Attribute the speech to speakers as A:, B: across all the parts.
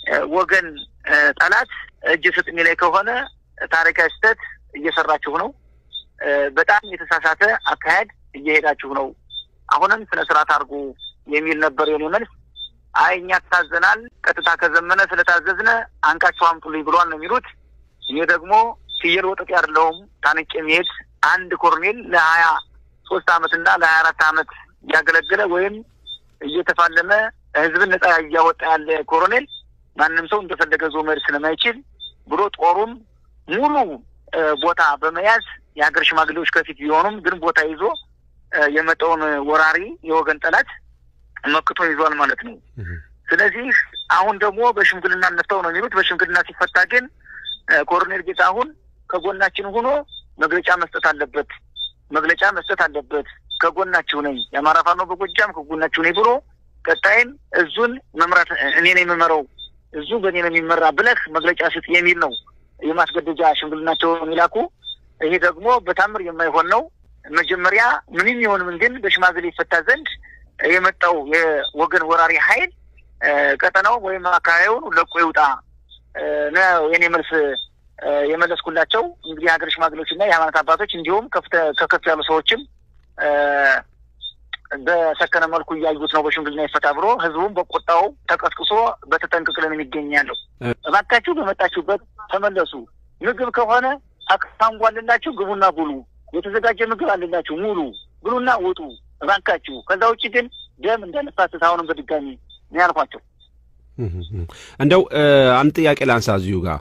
A: ወገን ጠላት እጅ ስጥ የሚላይ ከሆነ ታሪካዊ ስህተት እየሰራችሁ ነው። በጣም የተሳሳተ አካሄድ እየሄዳችሁ ነው። አሁንም ስነ ስርዓት አድርጉ የሚል ነበር የኔ መልስ። አይ እኛ ታዘናል፣ ቀጥታ ከዘመነ ስለታዘዝነ አንቃችሁ አምጡልኝ ብሏል ነው የሚሉት። እኔ ደግሞ ፍየል ወጠጤ አይደለሁም ታንቄ የሚሄድ አንድ ኮርኔል ለሀያ ሶስት አመት እና ለሀያ አራት አመት እያገለገለ ወይም እየተፋለመ ህዝብን ነጻ እያወጣ ያለ ኮሎኔል ማንም ሰው እንደፈለገ ዞ መሄድ ስለማይችል ብሎ ጦሩም ሙሉ ቦታ በመያዝ የሀገር ሽማግሌዎች ከፊት ቢሆኑም ግን ቦታ ይዞ የመጣውን ወራሪ የወገን ጠላት መክቶ ይዟል ማለት ነው። ስለዚህ አሁን ደግሞ በሽምግልና እንፍታው ነው የሚሉት። በሽምግልና ሲፈታ ግን ኮሎኔል ጌታሁን ከጎናችን ሆኖ መግለጫ መስጠት አለበት፣ መግለጫ መስጠት አለበት። ከጎናችሁ ነኝ፣ የአማራ ፋኖ በጎጃም ከጎናችሁ ነኝ ብሎ ቀጣይም እዙን መምራት እኔ ነው የምመራው፣ እዙ በእኔ ነው የሚመራ ብለህ መግለጫ ስጥ የሚል ነው የማስገደጃ ሽምግልናቸውን ይላኩ። ይሄ ደግሞ በታምር የማይሆን ነው። መጀመሪያ ምንም ይሆን ምን ግን በሽማግሌ ይፈታ ዘንድ የመጣው የወገን ወራሪ ኃይል ቀጠናው ወይም አካባቢውን ለቆ ይውጣ ነው የኔ መልስ የመለስኩላቸው። እንግዲህ የሀገር ሽማግሌዎች እና የሃይማኖት አባቶች እንዲሁም ከከፍ ያሉ ሰዎችም በሰከነ መልኩ እያዩት ነው። በሽምግልና ይፈታ ብሎ ህዝቡም በቆጣው ተቀስቅሶ በተጠንቅቅ ላይ የሚገኝ ያለው። እባካችሁ በመጣችሁበት ተመለሱ። ምግብ ከሆነ አካንጓ አለላችሁ፣ ግቡና ብሉ። የተዘጋጀ ምግብ አለላችሁ፣ ሙሉ ብሉና ውጡ እባካችሁ። ከዛ ውጭ ግን ደም እንዳነፋስስ አሁንም በድጋሚ ነው ያልኳቸው።
B: እንደው አንድ ጥያቄ ላንሳ እዚሁ ጋር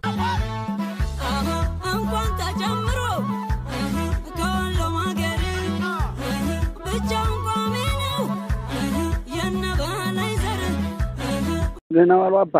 C: እንኳን ተጨምሮ ከወሎም ሀገር ብቻውን ቋሚ ነው የነበላይ ዘር
D: ደህና ዋሉ አባ።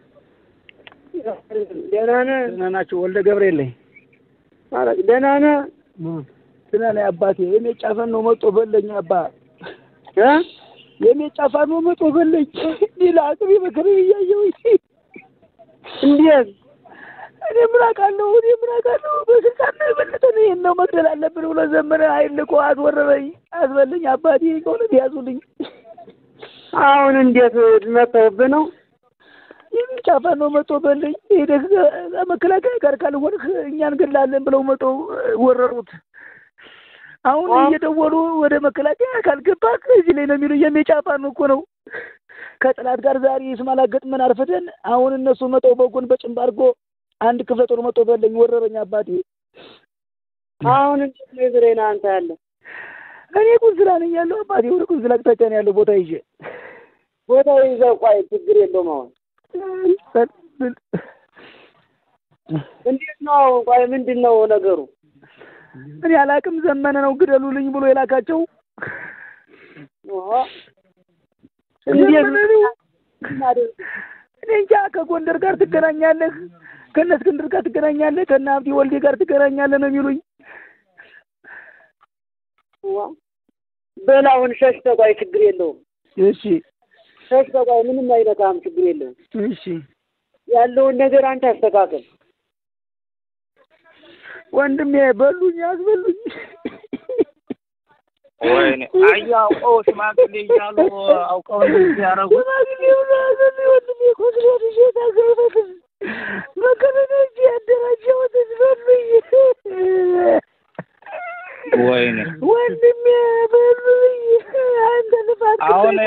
E: ደህና ነህ?
D: ደህና ናቸው። ወልደ ገብርኤል ነኝ።
E: ኧረ ደህና ነህ?
D: ደህና ነኝ አባቴ። የሜጫ ፋኖ ነው መጦ በለኝ አባ።
E: እ
D: የሜጫ ፋኖ ነው መጦ በለኝ። ሌላ አቅሜ መከረ እያየሁኝ
E: እንዴት
D: እኔ ምን አውቃለሁ? እኔ ምን አውቃለሁ? በስልጣን ነው የበለጠ ነው ይሄን ነው መግደል አለብን ብሎ ዘመነ ኃይል ልኮ አስወረረኝ፣ አስበልኝ። አባቴ ከእውነት ያዙልኝ።
E: አሁን እንዴት መተውብህ ነው?
D: የሚጫ ፋኖ መጦ በልኝ። ሄደህ መከላከያ ጋር ካልሆንህ እኛ እንገድላለን ብለው መጦ ወረሩት። አሁን እየደወሉ ወደ መከላከያ ካልገባህ እዚህ ላይ ነው የሚሉ የሚጫ ፋኖ እኮ ነው። ከጠላት ጋር ዛሬ ስማላ ገጥመን አርፍደን አሁን እነሱ መጠው በጎን በጭንብ አድርጎ አንድ ክፍለ ጦር መጦ በለኝ ወረረኝ አባቴ።
E: አሁን እንዴት ነው የዝሬና አንተ ያለ
D: እኔ ቁንስላ ነኝ ያለው አባቴ። ወደ ቁንስላ አቅጣጫ ነው ያለው ቦታ ይዤ
E: ቦታ ይዘህ ቆይ፣ ችግር የለውም። አሁን እንዴት ነው? ቆይ ምንድን ነው ነገሩ?
D: እኔ አላቅም። ዘመነ ነው ግደሉልኝ ብሎ የላካቸው።
E: ኦሆ፣ እንዴት
D: ዘመነ ነው። እኔ እንጃ። ከጎንደር ጋር ትገናኛለህ፣ ከእነ እስክንድር ጋር ትገናኛለህ፣ ከእነ ሀብቴ ወልዴ ጋር ትገናኛለህ ነው የሚሉኝ።
E: በል አሁን ሸሽተህ ቆይ፣ ችግር የለውም።
D: እሺ
E: ሸሽተህ ቆይ፣ ምንም አይነካም፣ ችግር የለውም።
D: እሺ
E: ያለውን ነገር አንተ አስተካከል።
D: ወንድሜ በሉኝ፣ አስበሉኝ።
A: ወይኔ አያ አውቀው ሽማግሌ እያሉ አውቀው እንደዚህ ያደረጉት
D: ሽማግሌ ብሎ ያዘልኝ ወንድሜ ኮስሬት ይዤ ታገበትን መከረነ እጅ ያደራጀሁትን በሉኝ።
A: ወይኔ
D: ወንድሜ በሉኝ። አንተ ልፋት
A: አሁን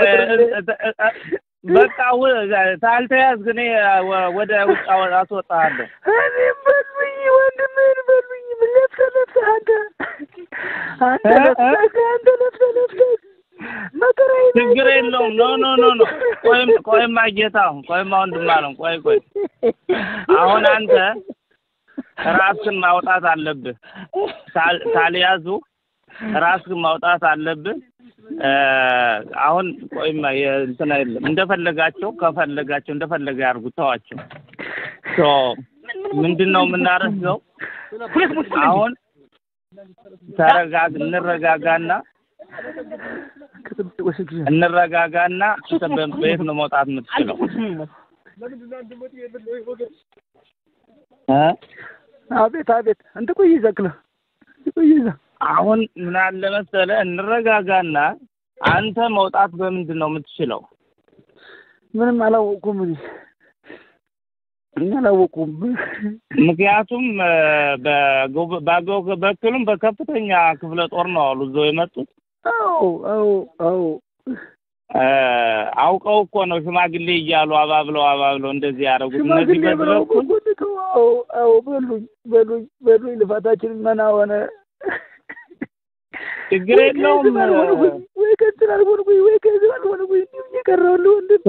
A: በቃ ታልተያዝክ እኔ ወደ ውጭ አስወጣሃለሁ።
D: እኔም በሉኝ፣ ወንድሜን በሉኝ። ለፍተህ ለፍተህ አንተ አንተ ለፍተህ አንተ ለፍተህ ለፍተህ መከራዬን
A: ችግር የለውም። ኖ ኖ ኖ ኖ ቆይም ቆይማ ጌታ ቆይማ ወንድም አለም ቆይ ቆይ አሁን አንተ ራስህን ማውጣት አለብህ። ሳል- ሳልያዙ ራስህን ማውጣት አለብህ። አሁን ቆይማ እንትን አይደለም እንደፈለጋቸው ከፈለጋቸው እንደፈለገ ያርጉ፣ ተዋቸው። ሶ ምንድን ነው የምናደርገው? አሁን ተረጋግ እንረጋጋና እንረጋጋና እንትን በ- በየት ነው መውጣት የምትችለው? እ?
D: አቤት አቤት አንተ ቆይ ይዘክለ ቆይ ይዘ
A: አሁን ምን አለ መሰለህ እንረጋጋና አንተ መውጣት በምንድን ነው የምትችለው?
D: ምንም አላወቅኩም እኔ እኛ አላወቁም።
F: ምክንያቱም እ፣ በጎ- በአገው በኩልም በከፍተኛ ክፍለ ጦር ነው አሉ እዛው የመጡት
D: አዎ አዎ አዎ
F: እ፣ አውቀው እኮ ነው ሽማግሌ እያሉ አባብለው አባብለው እንደዚህ ያደረጉት። እነዚህ
D: ሽማግሌ
F: በዚህ
D: ብለው
F: በኩል
D: ጎትተው አዎ አዎ በሉኝ በሉኝ በሉኝ ልፋታችን መና ሆነ።
F: ችግር
D: ወይ
F: የለውም
D: ከህዝብ አልሆንኩኝ ወይ ከእንትን አልሆንኩኝ ወይ ከህዝብ አልሆንኩኝ እንዲሁ እየቀረሁልህ ወንድም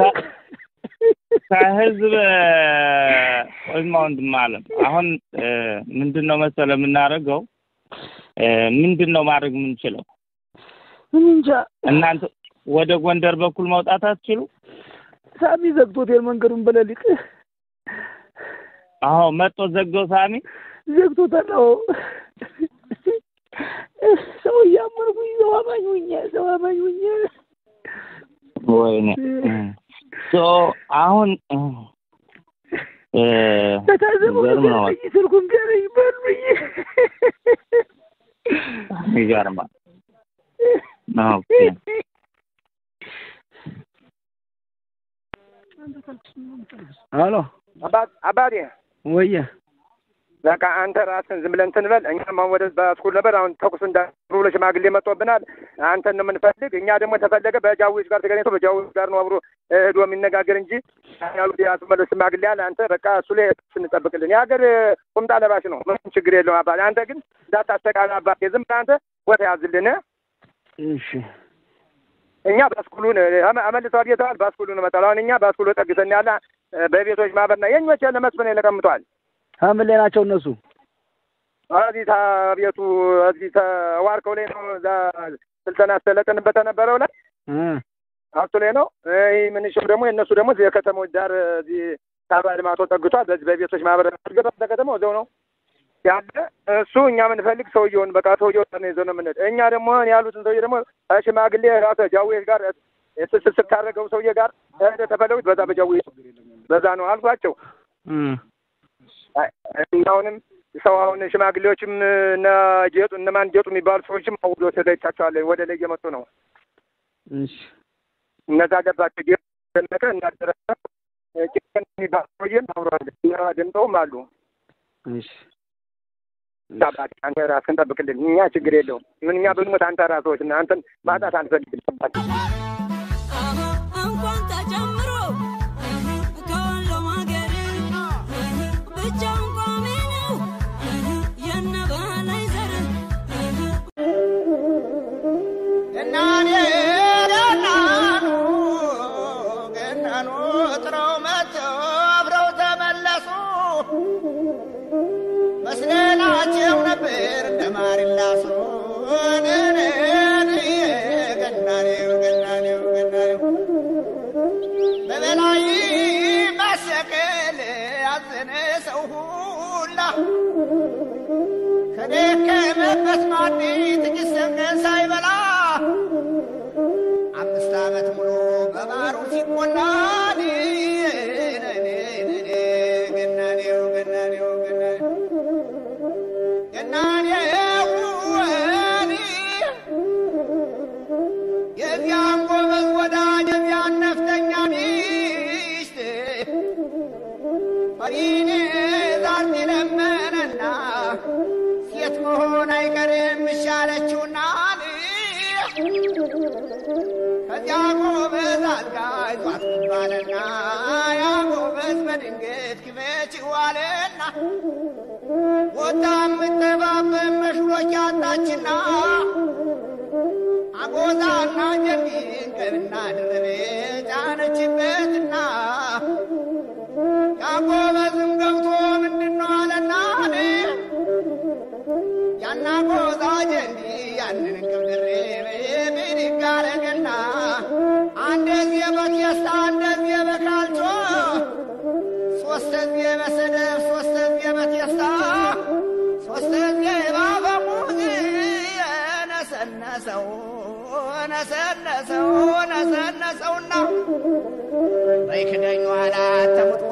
F: ከህዝብ ወይማ ወንድም አለም አሁን እ፣ ምንድን ነው መሰለ የምናደርገው እ፣ ምንድን ነው ማድረግ የምንችለው
D: እኔ እንጃ
F: እናንተ ወደ ጎንደር በኩል መውጣት አትችሉ?
D: ሳሚ ዘግቶታል መንገዱን በሌሊት
F: አዎ መጦ ዘገው ሳሚ
D: ዘግቶታል። አዎ ሰው እያመንኩኝ ሰው አማኝ ሁኜ ሰው አማኝ ሁኜ
F: ወይኔ ሶ አሁን እ፣
D: ተታዘበው
F: ገርም ነው
D: በልኝ ስልኩን ቢያለኝ በሉኝ
F: ይገርማል። ኦኬ
D: አሎ
G: አባት አባቴ
D: ወየ
G: በቃ አንተ ራስን ዝም ብለህ እንትን በል። እኛም አሁን ወደ በስኩል ነበር። አሁን ተኩስ እንዳ ብሎ ሽማግሌ መጥቶብናል። አንተን ነው የምንፈልግ። እኛ ደግሞ ተፈለገ በጃዊዎች ጋር ተገናኝቶ በጃዊዎች ጋር ነው አብሮ ሄዶ የሚነጋገር እንጂ ያሉት ያስመለስ ሽማግሌ አለ። አንተ በቃ እሱ ላይ ስንጠብቅልን የሀገር ቁምጣ ለባሽ ነው። ምንም ችግር የለውም አባቴ። አንተ ግን እንዳታስተቃል አባቴ። ዝም ብለህ አንተ ቦታ ያዝልን።
D: እሺ
G: እኛ ባስኩሉን አመልሰው አግኝተዋል። ባስኩሉን መጣል አሁን እኛ ባስኩሉ ጠግተን ያለ በቤቶች ማህበርና የኞች ያለ መስፍን ተቀምጧል።
D: ሐምሌ ላይ ናቸው እነሱ።
G: እዚህ ቤቱ እዚህ ተዋርከው ላይ ነው። እዛ ስልጠና አስተለጥንበት ተነበረው ላይ
D: እ
G: አቶ ላይ ነው። ይህ ምንሽም ደግሞ የእነሱ ደግሞ እዚህ የከተሞች ዳር እዚህ ታባ ልማቶ ጠግቷል። በዚህ በቤቶች ማህበር ገባ ከተማው እዛው ነው ያለ እሱ እኛ የምንፈልግ ሰውየውን በቃ ሰውየው ነው ይዘው ነው የምንሄድ። እኛ ደግሞ ያሉትን ሰውዬ ደግሞ ሽማግሌ ራሱ ጃዌ ጋር ስስስር ካደረገው ሰውዬ ጋር ሄደ ተፈለጉት በዛ በጃዌ በዛ ነው አልኳቸው።
D: እ
G: አሁንም ሰው አሁን ሽማግሌዎችም እነ ጌጡ እነማን ጌጡ የሚባሉ ሰዎችም አውሎ ተለይቻቸዋል። ወደ ላይ እየመጡ ነው።
D: እሺ
G: እነዛ ገባቸው ጌጡ ደመቀ እናደረሰ ጭቀን የሚባል ሰውዬም አብረዋል። እነ ድምጠውም አሉ።
D: እሺ
G: አባቴ አንተ ራስህን ጠብቅልን። እኛ ችግር የለውም። ምን እኛ ብንሞት አንተ ራስዎች እና አንተን ማጣት አንፈልግም።
C: እንኳን ተጨምሮ ከወሎም ሀገር ብቻውን ቋሚ ነው የነበላይ ዘር
H: ገናኔ ገናኑ ገናኑ ጥረው መጥተው አብረው ተመለሱ። መስለናቸው ነበር እንደ ማር ይላሱ። ገናኔው ገናኔው ገናኔው በበላይ ማሰቀል ያዘነ ሰው ሁላ ከደከመበት ማዲ ጥቂት ሰንገን ሳይበላ አምስት ዓመት ሙሉ በባሩ ሲቆላ ገናኔው ገናኔው ገናኔው ገናኔው የዚያን ጎበዝ ወዳጅ የዚያን ነፍጠኛ ሚስት ፈሪኔ ዛርት ለመነና ሴት መሆን አይቀርም ይሻለችውና ከዚያ ጎበዝ አልጋ ይዟት ባለና ያ ጎበዝ በድንገት ክመች ዋለና ወጣ የምጠባበብ መሽሎች ያጣችና አጎዛና ጀሚን ቀንና ድርቤ ጫነችበትና ያጎበዝም ገብቶ ምንድን ነው አለና ያና ጎዛ ጀንዲ ያንን እንቅብ ድሬቤ ብድግ አረገና አንደዚህ በቴስታ አንደዚህ በካልቾ ሶስተዚህ በሰደብ ሶስተዚህ በቴስታ ሶስተዚህ ባፈሙዝ ነሰነሰው ነሰነሰው ነሰነሰውና በይክደኝ ኋላ ተሙት